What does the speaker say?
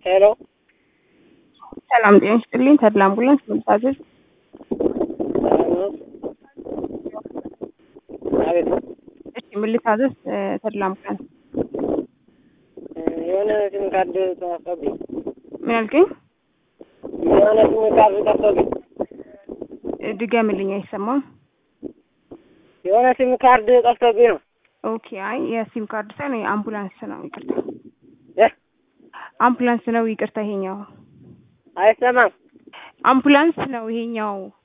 ሄሎ ሰላም ጤና ይስጥልኝ። ተድላ አምቡላንስ መታዘዝ። አቤት እሺ ምን ልታዘዝ? ተድላ አምቡላንስ። የሆነ ሲም ካርድ ጠፍቶብኝ ምን አልከኝ? የሆነ ሲም ካርድ ጠፍቶብኝ ድገምልኝ፣ አይሰማም። የሆነ ሲም ካርድ ጠፍቶብኝ ነው። ኦኬ። አይ የሲም ካርድ ሳይሆን የአምቡላንስ ነው። ይቅርታ፣ እ አምቡላንስ ነው። ይቅርታ፣ ይሄኛው አይሰማም። አምቡላንስ ነው ይሄኛው